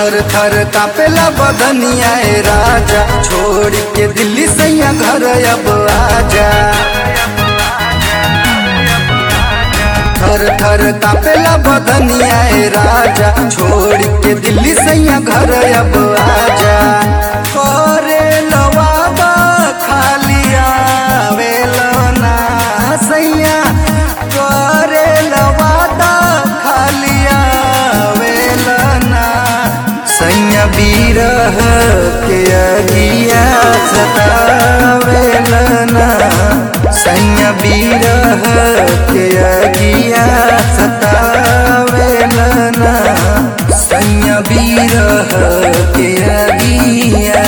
थर थर कापेला बदनिया ए राजा छोड़ के दिल्ली सैया घर अब आजा थर थर कापेला बदनिया ए राजा छोड़ के दिल्ली सैया घर अब आजा करे लवाबा खालिया वेलना सैया करे लवादा खालिया वेलना सैया बीरह के अगिया सतावेलना सैया बीरह के अगिया सतावेलना सैया बीरह के अगिया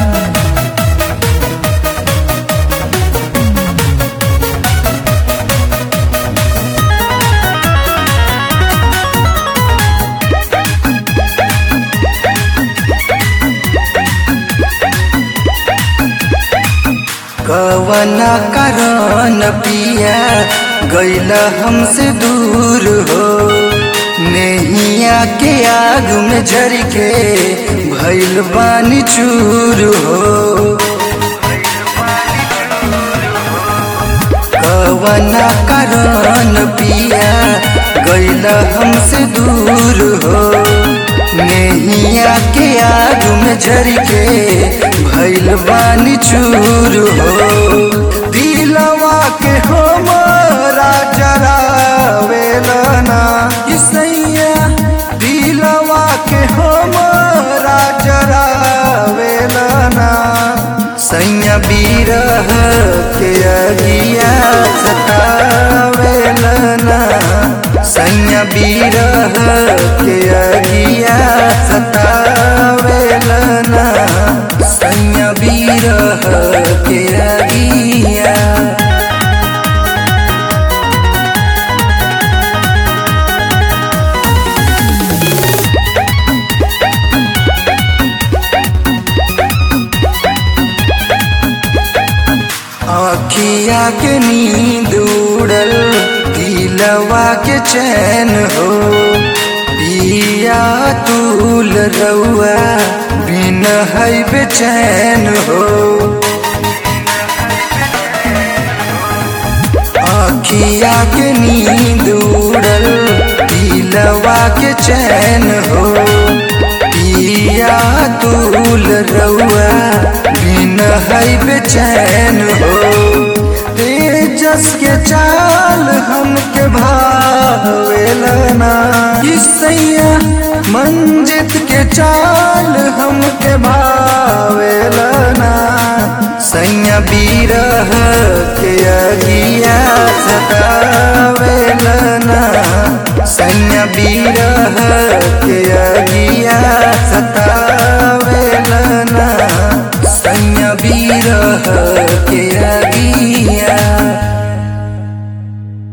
कवना कारण पिया गैल हमसे दूर हो नैया के आग में झर के भैल बानी चूर हो कवना कारण पिया गैल हमसे दूर हो नैया के आग में झर के भैल बानी चूर हो दिलवा के हमारा जरावेलना इसैया दिलवा के हमारा जरावेलना सैया बीरह के अगिया सतावेलना सैया बीरह के अगिया सतावेलना सैया बीरह के अगिया आखिया के नींद उड़ल दिलवा के चैन हो पिया तूल रउआ बिन है बेचैन हो आखिया के नींद उड़ल दिलवा के चैन हो पिया तूल रउआ बिन है बेचैन हो तेजस के चाल हमके भावेलना इसैया मंजित के चाल हमके भावेलना सैया बीरह के अगिया सतावेलना सैया बीरह के अगिया